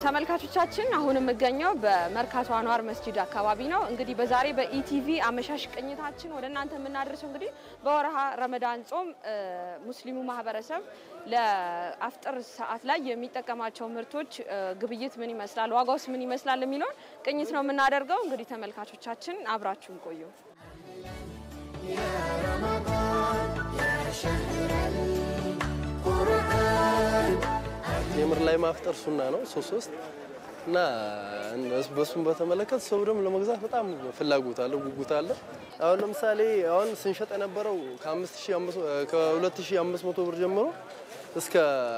ተመልካቾቻችን አሁን የምገኘው በመርካቶ አንዋር መስጂድ አካባቢ ነው። እንግዲህ በዛሬ በኢቲቪ አመሻሽ ቅኝታችን ወደ እናንተ የምናደርሰው እንግዲህ በወርሃ ረመዳን ጾም ሙስሊሙ ማህበረሰብ ለአፍጥር ሰዓት ላይ የሚጠቀማቸው ምርቶች ግብይት ምን ይመስላል፣ ዋጋውስ ምን ይመስላል የሚለውን ቅኝት ነው የምናደርገው። እንግዲህ ተመልካቾቻችን አብራችሁን ቆዩ። ቴምር ላይ ማፍጠር ሱና ነው ሶስት ሶስት እና በሱን በተመለከተ ሰው ደግሞ ለመግዛት በጣም ፍላጎት አለ፣ ጉጉት አለ። አሁን ለምሳሌ አሁን ስንሸጥ የነበረው ከ2500 ብር ጀምሮ እስከ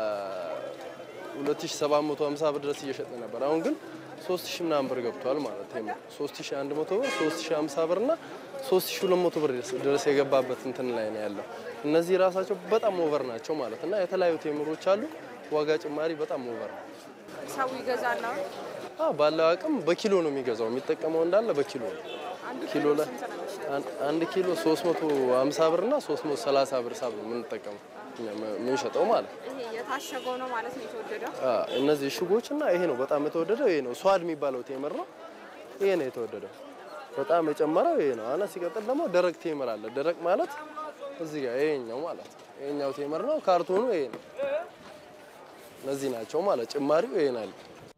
2750 ብር ድረስ እየሸጠ ነበር። አሁን ግን 3000 ምናምን ብር ገብቷል ማለት ቴምር 3100 ብር፣ 3050 ብር እና 3200 ብር ድረስ የገባበት እንትን ላይ ነው ያለው። እነዚህ ራሳቸው በጣም ኦቨር ናቸው ማለት እና የተለያዩ ቴምሮች አሉ። ዋጋ ጭማሪ በጣም ኦቨር ነው። ሰው ይገዛል ነው ባለው አቅም በኪሎ ነው የሚገዛው። የሚጠቀመው እንዳለ በኪሎ ነው። ኪሎ ላይ አንድ ኪሎ 350 ብር እና 330 ብር ሳብ ነው የምንጠቀመው የምንሸጠው ማለት ነው። ይሄ የታሸገው ነው ማለት ነው የተወደደው። እነዚህ እሽጎች እና ይሄ ነው በጣም የተወደደው። ይሄ ነው ሷድ የሚባለው ቴምር ነው። ይሄ ነው የተወደደው። በጣም የጨመረው ይሄ ነው። አና ሲቀጥል ደግሞ ደረቅ ቴምር አለ። ደረቅ ማለት እዚህ ጋር ይሄኛው ማለት ነው። ይሄኛው ቴምር ነው። ካርቶኑ ይሄ ነው። እነዚህ ናቸው ማለት ጭማሪው ይሄ ነው።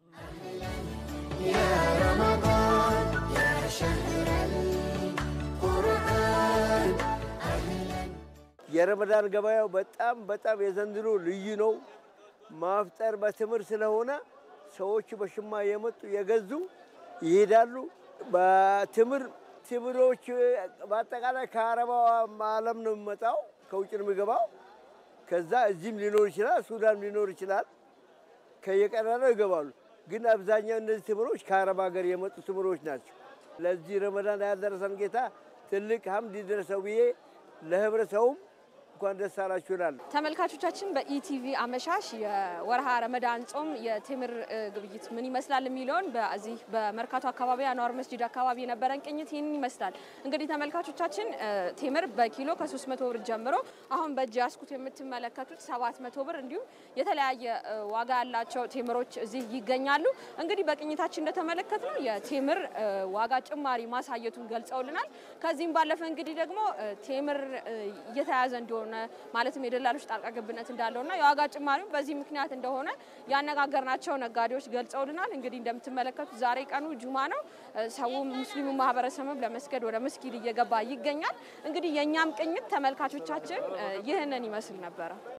የረመዳን ገበያው በጣም በጣም የዘንድሮ ልዩ ነው። ማፍጠር በትምር ስለሆነ ሰዎቹ በሽማ የመጡ የገዙ ይሄዳሉ። በትምር ትምሮች በአጠቃላይ ከአረባው ዓለም ነው የሚመጣው፣ ከውጭ ነው የሚገባው። ከዛ እዚህም ሊኖር ይችላል፣ ሱዳን ሊኖር ይችላል። ከየቀረረው ይገባሉ። ግን አብዛኛው እነዚህ ትምሮች ከአረብ ሀገር የመጡ ትምሮች ናቸው። ለዚህ ረመዳን ያደረሰን ጌታ ትልቅ ሀምድ ይድረሰው ብዬ ለህብረተሰቡም እንኳን ደስ አላችሁ እላለሁ። ተመልካቾቻችን በኢቲቪ አመሻሽ የወርሃ ረመዳን ጾም የቴምር ግብይት ምን ይመስላል የሚለውን በዚህ በመርካቶ አካባቢ አንዋር መስጂድ አካባቢ የነበረን ቅኝት ይህንን ይመስላል። እንግዲህ ተመልካቾቻችን ቴምር በኪሎ ከ300 ብር ጀምሮ አሁን በእጅ ያስኩት የምትመለከቱት 700 ብር እንዲሁም የተለያየ ዋጋ ያላቸው ቴምሮች እዚህ ይገኛሉ። እንግዲህ በቅኝታችን እንደተመለከት ነው የቴምር ዋጋ ጭማሪ ማሳየቱን ገልጸውልናል። ከዚህም ባለፈ እንግዲህ ደግሞ ቴምር እየተያዘ እንደሆነ ማለትም የደላሎች ጣልቃ ገብነት እንዳለውና የዋጋ ጭማሪው በዚህ ምክንያት እንደሆነ ያነጋገርናቸው ነጋዴዎች ገልጸውልናል። እንግዲህ እንደምትመለከቱት ዛሬ ቀኑ ጁማ ነው። ሰው ሙስሊሙ ማህበረሰብም ለመስገድ ወደ መስጊድ እየገባ ይገኛል። እንግዲህ የእኛም ቅኝት ተመልካቾቻችን ይህንን ይመስል ነበረ።